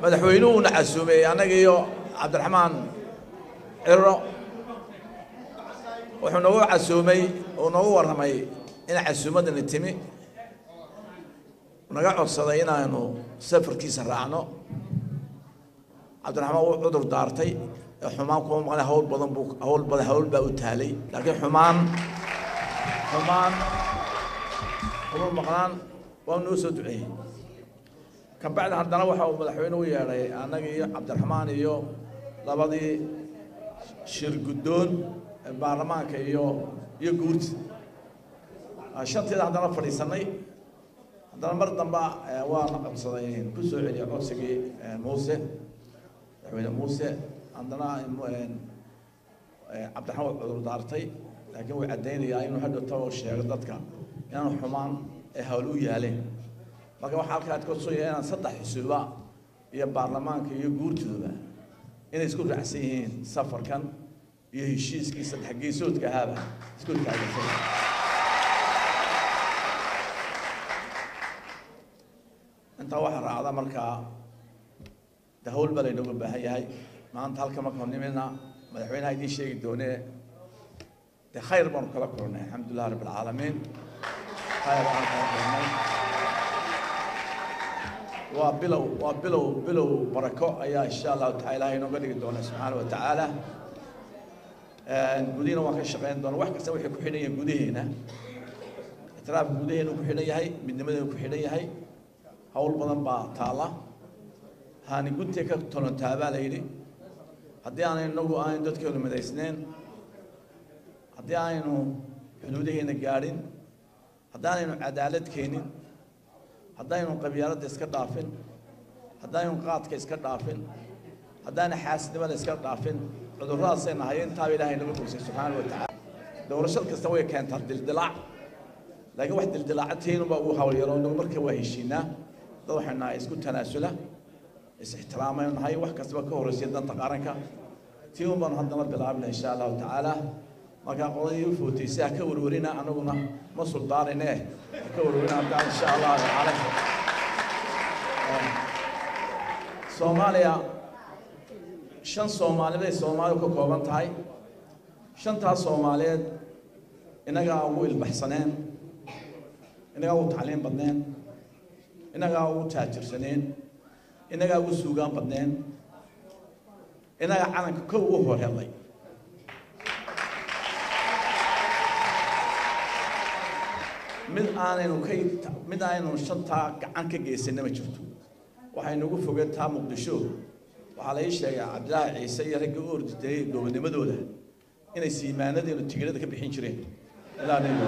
madaxweynuhuna casuumay annaga iyo cabdiraxmaan ciro wuxuu noogu casuumay uu noogu warramay in casuumaddani timi naga codsaday inaanu safarkiisa raacno cabdiraxmaan wuu cudur daartay ee xumaan kuma maqnay hawl badan buu hawl badan hawl baa u taalay laakiin xumaan xumaan kuma maqnaan waa noo soo duceeyey kabacdi haddana waxa uu madaxweyne u yeedhay annaga iyo cabdiraxmaan iyo labadii shir guddoon ee baarlamaanka iyo iyo guurti shanteeda haddana fadhiisanay haddana mar damba waana qabsaday ku soo celiyay codsigii muuse madaxweyne muuse haddana cabdiraxmaan waa cudur daartay laakiin wuu caddaynayaa inuu hadhow taba sheego dadka inaanu xumaan ee hawl u yaaleen marka waxaa halkaa ad kodsooya inaan saddex xusuuba iyo baarlamaanka iyo guurtooda inay isku raacsan yihiin safarkan iyo heshiiskii saddex geesoodka ahaaba isku taageersan intaa waxaa raacda markaa de hawl baa laynooga baahan yahay maanta halka markaan nimina madaxweynaha idiin sheegi doonee de khayr baanu kala kulnay alxamdulilah rabb alcaalamiin khayr baan kala kulnay waa bilow waa bilow bilow barako ayaa insha allahu taala ilahay inooga dhigi doona subxaana wa tacaala gudihina waan ka shaqeyn doona wax kasta waxay ku xidhan yihiin gudaheena ictiraafka gudaheenu ku xidhan yahay midnimadeenu ku xidhan yahay hawl badan baa taala haani guntee ka tolontaa baa la yidhi haddii aanay inagu aanay dadkeenu midaysneen haddii aanaynu xuduudaheena gaadhin haddaanaynu cadaalad keenin haddaynu qabyaaladda iska dhaafin haddaynu qaadka iska dhaafin haddaana xaasidnimada iska dhaafin cudurradaasay nahay intaaba ilaahay nagu bogsay subxaana wa tacaala doorashad kasta way keentaa dildilaac laakiin wax dildilaaca teenuba ugu hawlyaro inagu marka waa heshiinaa dad waxay nahay isku tanaasula is-ixtiraamaynu nahay wax kastaba ka horreysay danta qaranka tii un baanu haddana bilaabina insha allahu tacaala markaa qoladii u footaysa ha ka warwarina anaguna ma suldaanine ha ka warwarina haddaan insha allahu tacaala soomaaliya shan soomaaliyeed ay soomaaliya ka kooban tahay shantaas soomaaliyeed innagaa ugu ilbaxsaneen innagaa ugu tacliim badneen innagaa ugu taajirsaneen innagaa ugu suugaan badneen innagaa calanka kow ugu horhelay mid aanaynu ka mid aanaynu shantaa gacan ka geysanna ma jirto waxay nagu fogeen taa muqdisho waxaa la ii sheegay cabdilaahi ciise iyo ragga u orditay gobonimadooda inay siimaanadeenu tigirada ka bixin jireen ilaa nabi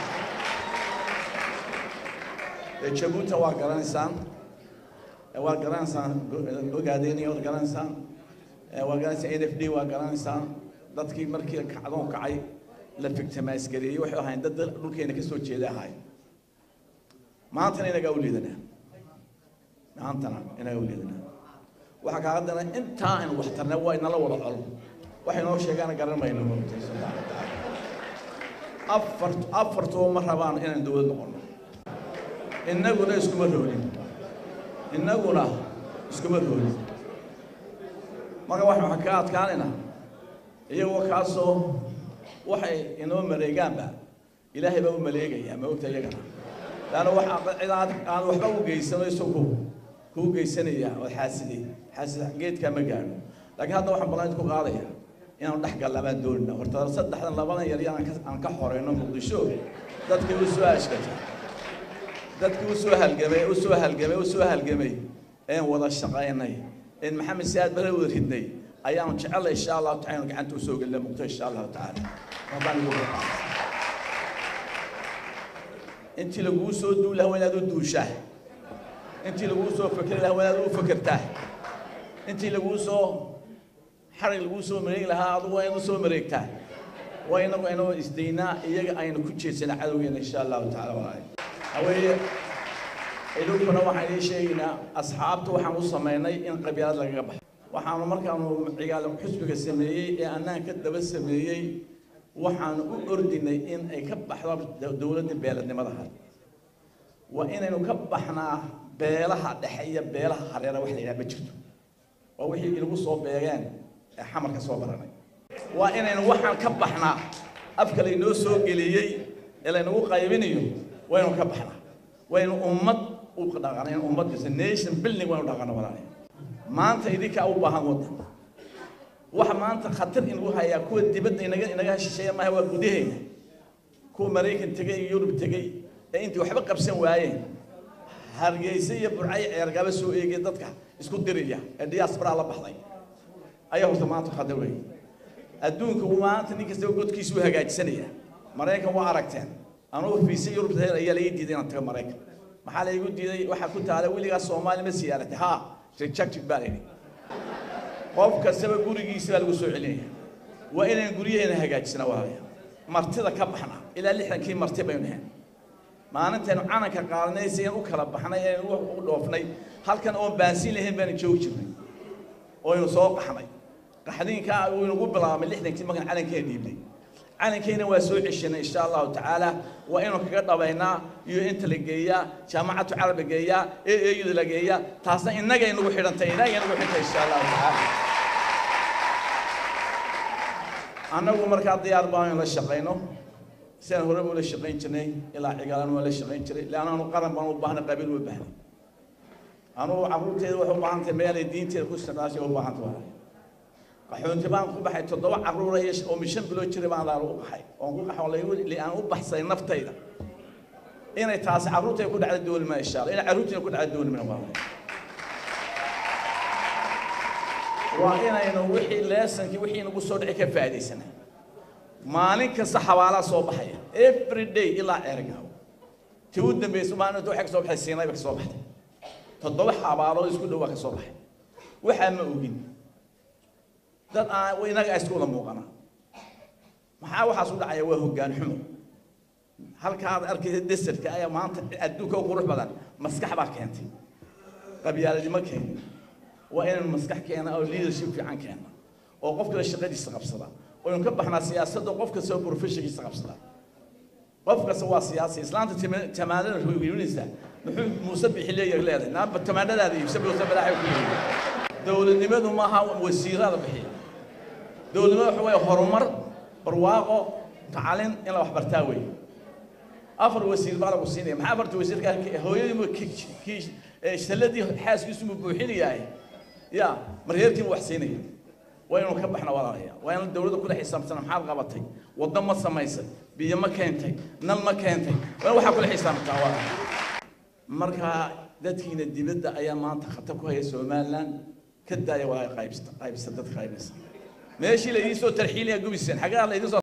jabuuta waa garanaysaan waa garanaysaan ogaadeenaya waad garanaysaan waa garanaysaan n f d waa garanaysaan dadkii markii kacdoon kacay la figtamaasgareeyey waxay ahayn dad dhulkeena ka soo jeeda ahaay maantana inagaa u liidanaa maantana inagaa u liidanaa waxaa kaa haddana intaa aynu waxtarnay waa inala wada col waxay noo sheegaana garan mayno moogtay subxaana watacaala afar afartuba ma rabaan inaan dowlad noqono innaguna iskuma roonin innaguna iskuma roonin marka waxaan ka adkaanayna iyagoo kaasoo waxay inoo maleegaanba ilaahay baa u maleegayaa ma ogta iyagana laanna wax cid aan aan waxba u geysano isagu kuu geysanaya oo xaasidi xaasid geedkaa ma gaadho laakiin hadda waxaan ballan ku qaadaya inaanu dhex gallamaan doonina horta saddexdan labadan yar yar aan ka xoreyno muqdisho dadkii u soo ashkatay dadkii u soo halgamay u soo halgamay u soo halgamay een wada shaqaynay een maxamed siyaad bare wada ridnay ayaanu jecellay insha allahu taala inu gacanta usoo gelina muqto insha allahu tacaala rabbaan igu intii laguu soo duuli lahaa waa inaad u duushaa intii laguu soo fekeri lahaa waa inaad u fekertaa intii laguu soo xarig laguu soo mareegi lahaa adigu waa inaad u soo mareegtaa waa inagu inoo isdaynaa iyaga aynu ku jeedsana cadowgeena insha allahu tacaala walaali haweeye idinkuna waxaan idiin sheegaynaa asxaabta waxaan u samaynay in qabyaalad lagaga baxo waxaanu markaanu cigaal xusbiga sameeyey ee annaan ka daba sameeyey waxaanu u ordinay in ay ka baxdo dowladda beeladnimadaha waa inaynu ka baxnaa beelaha dhexe iyo beelaha hareera wax la yidhaha ma jirto waa wixii inagu soo beegeen ee xamarka soo baranay waa inaynu waxaan ka baxnaa afka laynoo soo geliyey ee laynagu qaybinayo waynu ka baxnaa waynu ummad u dhaqana in ummad kasta nation building waynu dhaqana walaalayaal maanta idinkaa u baahan waddan waxa maanta khatar inagu hayaa kuwa dibadda inaga inaga shisheeya maaha waa gudaheena kuwa maraykan tegey iyo yurub tegey ee intii waxba qabsan waayeen hargeysa iyo burcay ceergaba soo eegay dadka isku diraya ee diaspora la baxday ayaa horta maanta khatar weeye adduunka maanta nin kastaba godkiisu u hagaajisanaya maraykan waa aragteen anugu fiisa yurub ayaa laii diiday inaan tago maraykan maxaa laigu diiday waxaa ku taala weligaa soomaali ma siyaaratay ha rejected baa layidhi qof kastaba gurigiisa baa lagu soo celinaya waa inaan guryaheena hagaajisna walaalayaal martida ka baxna ilaa lixdankii marti baynu nahayn maalintaynu calanka qaadanay si aan u kala baxnay ee u dhoofnay halkan oon baansiin lahayn baanu joogi jirnay oynu soo qaxnay qaxdiinkaa uu inagu bilaabmay lixdankii markaan calankeena dhiibnay calankeena waa soo ceshanay insha allahu tacaala waa inuu kaga dhabaynaa iyo inta la geeyaa jaamacatu carab la geeyaa ee eeyuda la geeyaa taasna innagay nagu xidhantay innagay nagu xidhantay insha allahu tacaala annagu markaa diyaar baan in la shaqayno sidaan hore ula shaqayn jirnay ilaa cigaalan waa la shaqayn jiray leanna anu qaran baan u baahnay qabiil u baahnay anugu carruurteeda waxay u baahan tahay meelay diinteeda ku isticmaashay u baahan tahay qaxoonti baan ku baxay toddoba carruura iyo oo mishan bilood jiray baan laal u qaxay oon ku qaxo laygu aan u baxsay naftayda inay taasi carruurtay ku dhacda dooli ma insha allah inay carruurtayda ku dhacda dooli ma waa waa inaynu wixii leesankii wixii nagu soo dhici ka faa'iidaysanay maalin kasta xabaalaa soo baxaya every day ilaa ceergaaw ti u dambaysa maalinta waxay ka soo baxay siinay ba ka soo baxday toddoba xabaalood isku dhow baa ka soo baxay waxaa ma ogin dad aan inaga isku wada muuqana maxaa waxaas u dhacaya waa hoggaan xumo halkaad arkaysa desertka ayaa maanta adduunka u qurux badan maskax baa keentay qabyaaladnimo keenay waa inaynu maskax keena oo leadership fiican keena oo qof kale shaqadiisa qabsada oynu ka baxnaa siyaasadda qof kasta oo professionkiisa qabsada qof kasta waa siyaasi islaanta tamaanada hoyinaysa muxuu muuse bixi leeyahay leedahay naaba tamaanadaada iibsa muuse balaaxay ku leeyahay dowladnimadu maaha wasiirada bixiya dowladnimadu waxa weeye horumar barwaaqo tacalin in la waxbartaa weeye afar wasiir baa lagu siinaya maxaa afarta wasiirka hooyadii saladii xaaskiisu mu buuxinayahay ya maryeerkiiba wax siinaya waa inuu ka baxna walaalayaal waa in dowladda kula xisaabtana maxaad qabatay waddo ma samaysay biyo ma keentay nal ma keentay waa in waxaa kula xisaabtaa walaalayaal marka dadkiina dibadda ayaa maanta khatar ku haya somaliland ka daaya waa qaybsta qaybsa dad qaybinaysa meeshii la idiin soo tarxiilaya gubiseen xaggaa la idiin soo